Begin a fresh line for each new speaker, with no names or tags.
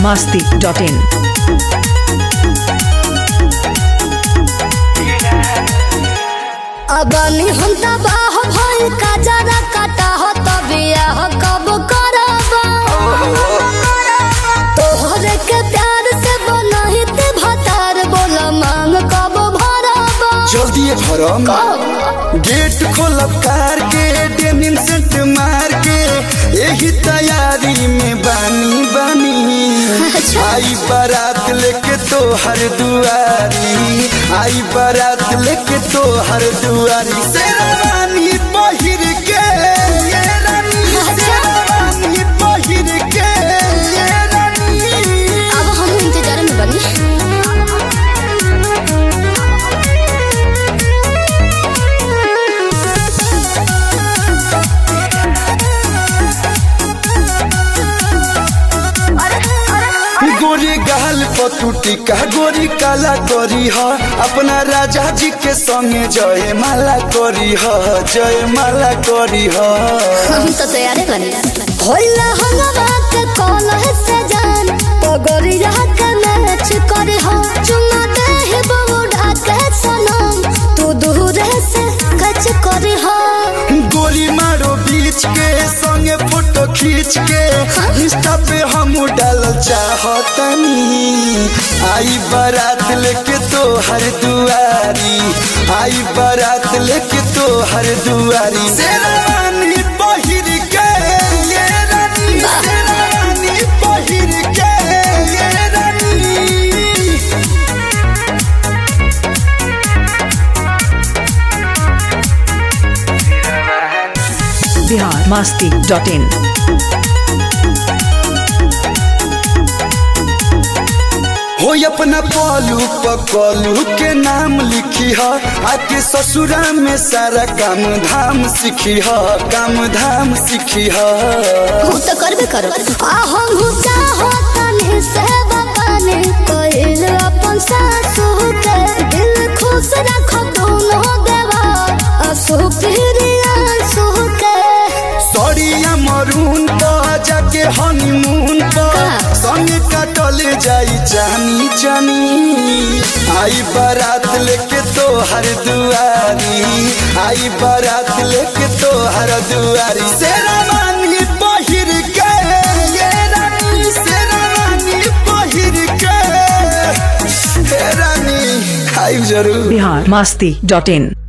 masti.in.
Abani हम तबाह भइल का जरा काटा हो तबिया कब करब तोहरे के प्यार से बनही ते भतार बोल मांग कब भरब
जल्दी भरम गेट खोलब कार के डेनिम सेंट मार के यही तैयारी में बानी बानी आई बारात लेके तो हर दुआरी आई बारात लेके तो हर दुआरी शेरवानी पहिर के ये रानी शेरवानी पहिर के ये रानी
अब हम इंतजार में बनी
गोरी गाल पतुटी का गोरी काला करी ह अपना राजा जी के संगे जय माला करी ह जय माला करी ह
हम तो तैयार बनी होला हंगवा के कॉल है सजान पगड़िया के मैच करे हो चुमा दे ही बबूढ़ा के सनम तू दूर से कच करे हो
गोली मारो बीच के संगे फोटो खींच के इंस्टा पे हम डाल चाहतनी आई बारात लेके तो हर दुआरी आई बारात लेके तो हर दुआरी शेरवानी पहिर के ये रानी शेरवानी पहिर के ये रानी
Bihar masti.in.
हो अपना पलू पकलू के नाम लिखी ह आके ससुरा में सारा काम धाम सीखी ह काम धाम सीखी ह
हम तो करबे करो आ हम हूँ चाहो तने से बगाने कोइल अपन सासू के दिल खुश रखो दोनों देवा असु प्रिया सु के
सड़िया मरून पर जाके हनीमून पर
का?
संग काटल जाई जानी जानी आई बारात लेके तो हर दुआरी आई बारात लेके तो हर दुआरी शेरवानी पहिर के ये रानी शेरवानी पहिर के हे रानी आई जरूर
Bihar masti.in.